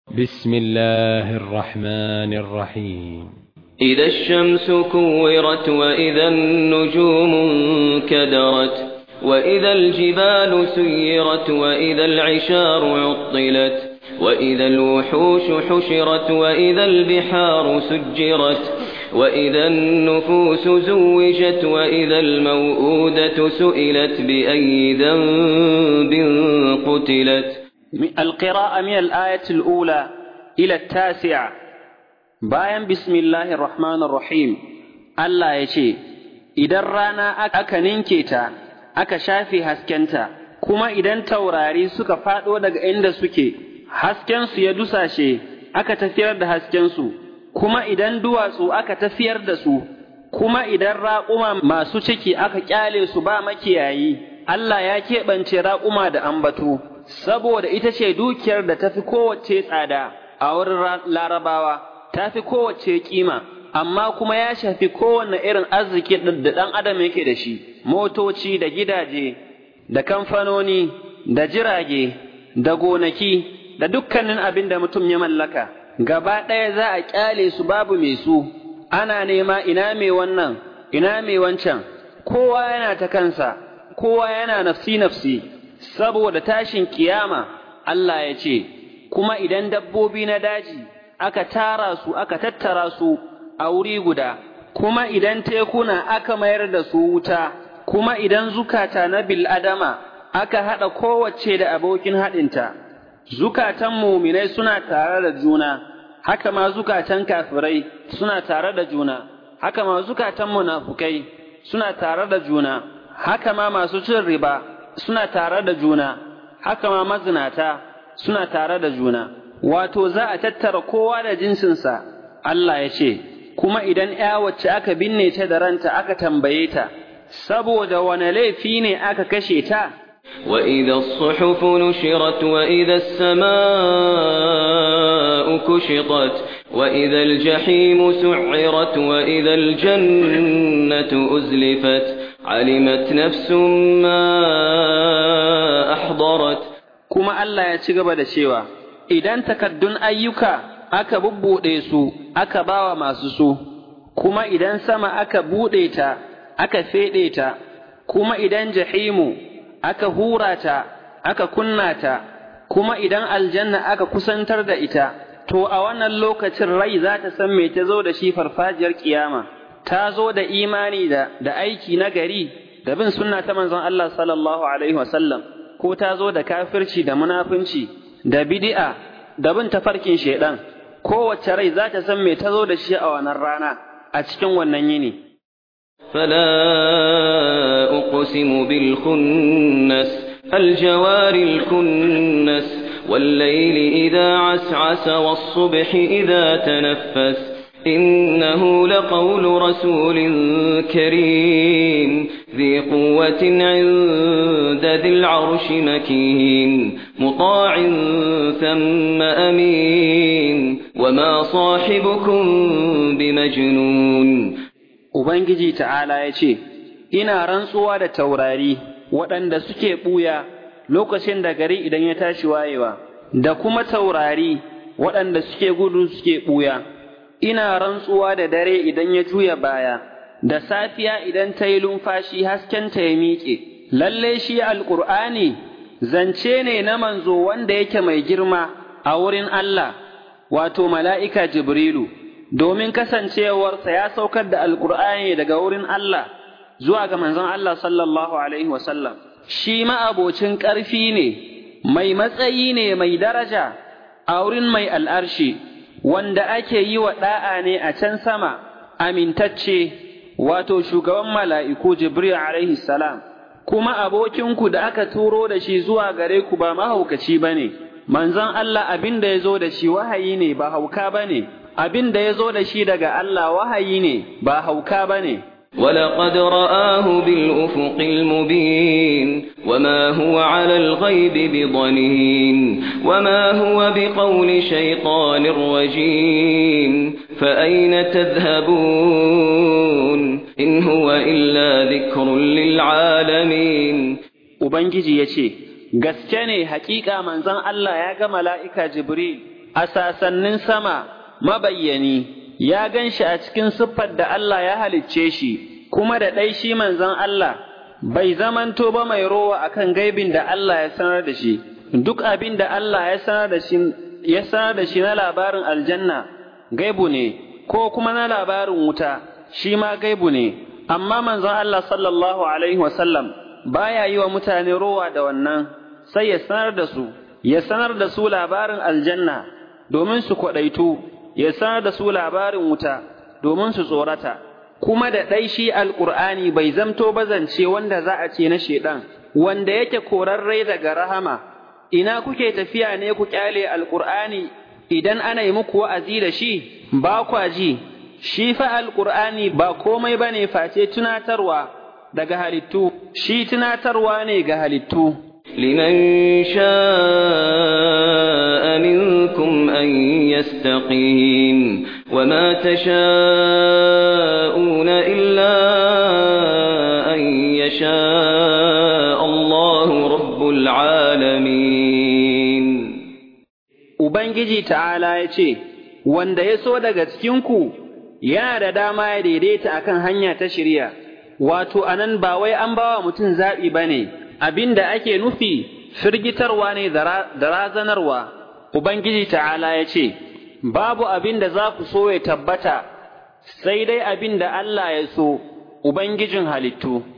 بسم الله الرحمن الرحيم إذا الشمس كورت وإذا النجوم انكدرت وإذا الجبال سيرت وإذا العشار عطلت وإذا الوحوش حشرت وإذا البحار سجرت وإذا النفوس زوجت وإذا الموءودة سئلت بأي ذنب قتلت القراءة من الآية الأولى إلى التاسعة bayan bismillahir rahmanir rahim Allah ya ce, Idan rana aka ninke ta, aka shafe haskenta, kuma idan taurari suka faɗo daga inda suke, haskensu ya dusashe, aka tafiyar da haskensu, kuma idan duwatsu aka tafiyar da su, kuma idan raƙuma masu ciki aka ƙyale su ba makiyayi, Allah ya keɓance raƙuma da ambato, saboda ita ce dukiyar da tafi kowace tsada a wurin larabawa. ta fi kowace kima, amma kuma ya shafi kowane irin arziki da ɗan adam yake da shi, motoci da gidaje, da kamfanoni, da jirage, da gonaki, da dukkanin abin da mutum ya mallaka. Gaba ɗaya za a ƙyale su babu mai su, ana nema ina mai wannan, ina mai wancan, kowa yana ta kansa, kowa yana nafsi-nafsi, saboda tashin kiyama, Allah ya ce, kuma idan dabbobi na daji, aka tara su aka tattara su a wuri guda, kuma idan tekuna aka mayar da su wuta, kuma idan zukata na bil'adama aka haɗa kowace da abokin haɗinta, zukatan muminai suna tare da juna, haka ma zukatan kafirai suna tare da juna, haka ma zukatan munafukai suna tare da juna, haka ma masu cin riba suna tare da juna, haka ma mazinata suna tare da juna. wato za a tattara kowa da jinsinsa, Allah ya ce, kuma idan ’ya wacce aka binne ta da ranta aka tambaye ta, saboda wane laifi ne aka kashe ta? وإذا الصحف نشرت وإذا السماء كشطت وإذا الجحيم سعرت وإذا الجنة أزلفت علمت نفس ما أحضرت كما الله يتشغب da cewa idan takaddun ayyuka aka bubbuɗe su aka bawa masu su, kuma idan sama aka buɗe ta, aka feɗe ta, kuma idan jahimu aka hura ta, aka kunna ta, kuma idan aljanna aka kusantar da ita, to a wannan lokacin rai za ta san me ta zo da shi farfajiyar kiyama, ta zo da imani da, da aiki na gari, da bin sunna ta manzon Allah sallallahu Alaihi wasallam, ko ta zo da kafirci da munafunci, da bid'a da bin tafarkin shaidan kowace rai za ta san me ta zo da shi a wannan rana a cikin wannan yini فلا أقسم بالخنس الجوار الكنس والليل إذا عسعس والصبح إذا تنفس إنه لقول رسول كريم ذي قوة عند ذي العرش مكين مطاع ثم أمين وما صاحبكم بمجنون Ubangiji ta'ala ya ce, Ina rantsuwa da taurari waɗanda suke ɓuya lokacin da gari idan ya tashi wayewa, da kuma taurari waɗanda suke gudu suke ɓuya. ina rantsuwa da dare idan ya juya baya, da safiya idan ta yi lumfashi haskenta ya miƙe, lalle shi alƙur'ani zance ne na manzo wanda yake mai girma a wurin Allah, wato mala'ika Jibrilu, domin kasancewarsa ya saukar da alƙur'ani daga wurin Allah zuwa ga manzon Allah sallallahu Alaihi wasallam. Shi ma'abocin ƙarfi ne, mai matsayi ne mai daraja a wurin mai al'arshi. wanda ake yi wa ɗa'a ne a can sama, amintacce, wato shugaban mala'iku Jibril alaihi salam, kuma abokinku da aka turo da shi zuwa gare ku ba mahaukaci ba ne, manzon Allah abin da ya zo da shi wahayi ne ba hauka ba ne, abin da ya zo da shi daga Allah wahayi ne ba hauka ba ne. ولقد رآه بالأفق المبين وما هو على الغيب بضنين وما هو بقول شيطان رجيم فأين تذهبون إن هو إلا ذكر للعالمين Ubangiji ya ce, Gaske ne hakika manzon Allah ya ga mala'ika Jibril a sasannin sama mabayyani ya gan shi a cikin siffar da Allah ya halicce shi kuma da ɗai shi manzon Allah bai zamanto ba mai rowa akan gaibin da Allah ya sanar da shi duk abin da Allah ya sanar da shi ya sanar da shi na labarin aljanna gaibu ne ko kuma na labarin wuta shi ma gaibu ne amma manzon Allah sallallahu alaihi wasallam baya yi wa mutane rowa da wannan sai ya sanar da su ya sanar da su labarin aljanna domin su kwaɗaitu ya sanar da su labarin wuta domin su tsorata kuma da ɗai shi alƙur'ani bai zamto bazance wanda za a ce na shaiɗan wanda yake korarrai daga rahama ina kuke tafiya ne ku ƙyale alƙur'ani idan ana yi muku wa'azi da shi ba kwa ji shi fa alƙur'ani ba komai ba ne face tunatarwa daga halittu shi tunatarwa ne ga halittu لمن شاء منكم أن يستقيم وما تشاءون إلا أن يشاء الله رب العالمين Ubangiji ta'ala ya ce, Wanda ya so daga cikinku yana da dama ya daidaita akan hanya ta shirya, wato, anan ba wai an bawa mutum zaɓi ba ne, abin da ake nufi firgitarwa ne da razanarwa, Ubangiji ta'ala ya ce, Babu abin da za ku so ya tabbata, sai dai abin da Allah ya so, Ubangijin halittu.